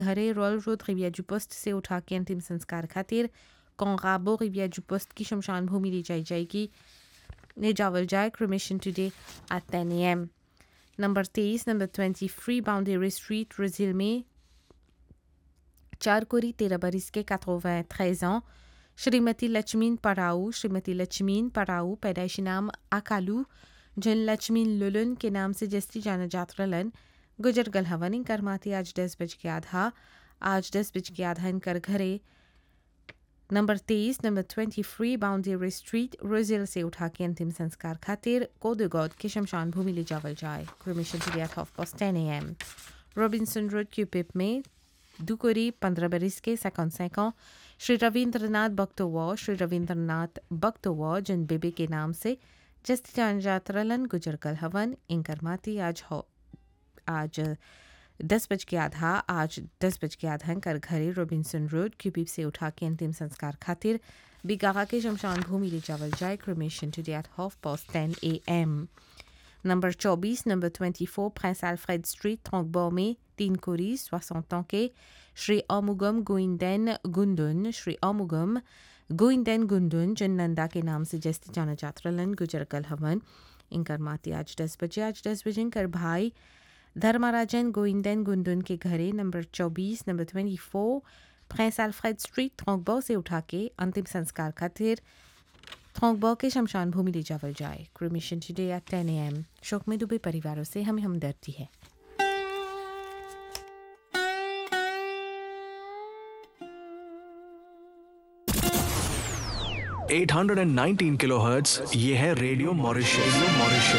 घरे royal road रिविया जू post से उठा के अंतिम संस्कार खातिर कोंगाबो रिविया जू पोस्ट की शमशान भूमि ली जाई जाएगी निजावल जाए cremation today at 10 am number तेईस number twenty three boundary street ब्राज़ील में चार कोरी तेरह बरिस के 93 ans श्रीमती लक्ष्मीन पराऊ श्रीमती लक्ष्मीन पराऊ पैदाइशी नाम अकालू जिन लक्ष्मीन लुलन के नाम से जस्ती जाना जात रलन गुजर गल हवन इनकर माती आज दस बज के आधा आज दस बज के आधा इनकर घरे नंबर तेईस number twenty three boundary street Rose Hill से उठा के अंतिम संस्कार खातिर कोदगौद के शमशान भूमि ले जावल जाए cremation today half past ten a m Robinson road Curepipe में दुकोरी पंद्रह बरिस के सेकंड सैकों श्री रविंद्रनाथ बख्तोवा श्री रविंद्रनाथ बख्तोवा जिन बेबे के नाम से जस्ती जान जात रलन गुजर कल हवन इंकर माती आज हो आज दस बज के आधा आज दस बज के आधा कर घरे रोबिन्सन रोड क्यूपिप से उठा के अंतिम संस्कार खातिर बिगाहा के शमशान भूमि ले जावल जाए cremation to at half past ten a m number चौबीस number twenty four Prince Alfred street ट्रंकबो में तीन कोरी सोixante ans के श्री अमुगम गोइंदेन गुंदुन श्री अमुगम गोइंदेन गुंदुन जिन नंदा के नाम से जस्ती जाना जात रलन गुजर कल हवन इनकर माती आज दस बजे आज दस बजे इनकर भाई धर्मराजन गोइंदेन गुंदुन के घरे नंबर चौबीस number twenty four Prince Alfred street ट्रंकबो से उठा के अंतिम संस्कार खातिर थोंगबो के शमशान भूमि ले जावल जाए क्रिमिशन टुडे एट टेन ए एम शोक में डूबे परिवारों से हमें हमदर्दी है 819 किलोहर्ट्ज ये है रेडियो मॉरिशस रेडियो मॉरिशस